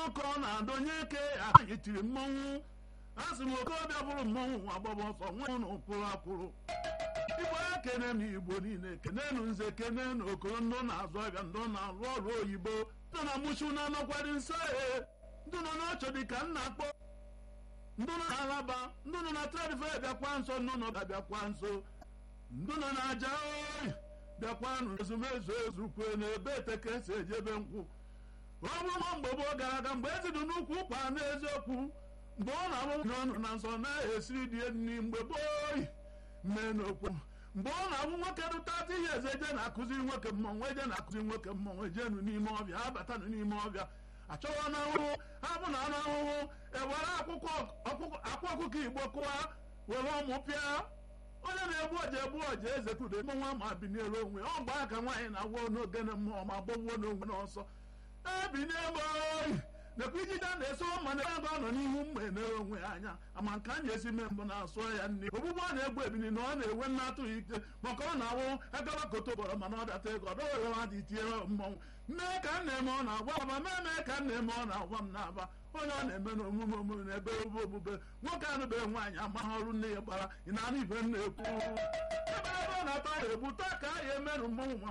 ka ọ na-adọnye eke anyị tiri mmọnwụ a sị m okorobịa bụrụ mmọnwụ agbaba ọsọ nwa ụnụ pụrụ apụrụ igbo ya kene m igbo niile kenenu nze kenenu okoro ndị na-azụ ahịa ndị na-arụ ọrụ oyibo ndị na-amụchu na anọkwari nso ee ndị nọ n'ọchọ dị ka nna akpọ ndị nọ n'alaba ndị nọ na tradife bịakwa nso ndị nọ bịakwa nso ndị nọ n'aja oyi bịakwanụ ezumezu ezukwe na ebe eteke esi ejebe nkwụ ọbụma mgbe gboo gara aga mgbe ezi dị n'ukwu ụkwa n'eziokwu mgbe ọ na-abụ n'ọnụ na nsọ na-esiri die nri mgbe gboo mee n'okwu mgbe ọ na-abụ nwoke rụtatụ ihe eze eje na-akụziri nwoke mmọnwụ eje na-akụziri nwoke mmọnwụ ejenu n'ime ọbịa abatanụ n'ime ọbịa achọwa na ahụhụ abụ na anụ ahụhụ ewere akwụkwọ akwa ọkụkọ igbo kụwa were ọmụ pịa onye na-egbu ọja egbu ọja eze kwudo mmọnwụ ma biniere onwe ọ mgbe aka nwaanyị na-agwọ n'ogene mmụọ ma gbọgbuo n'onwe n'ọsọ ebinie oyi nekwa ijide na-eso ma na ebe ọ nọ n'ihu mgbe enere onwe ya anya ama nke a na-esi mee mbụ na-asụ ya nri ogbugbu ọ na-egbu ebini na ọ na-enwe nna atụghị ike maka ọ na-awụ agaba koto bọrọ mana ọ data ego ọ dọwere ha dị tiere mmọnwụ mee ka m na-eme ọ na-agwa aba mee mee ka m na-eme ọ na-agwa m n'aba onye ọ na-eme na omume omume na ebe obe obube nwoke anụbeghị nwaanyị amaghị ọrụ nne ya gbara ị na-anụ ibe m na-ekwu ebe ebe ọ na-ata ya egbu taa ka a ya emerụ mmọnwụ ma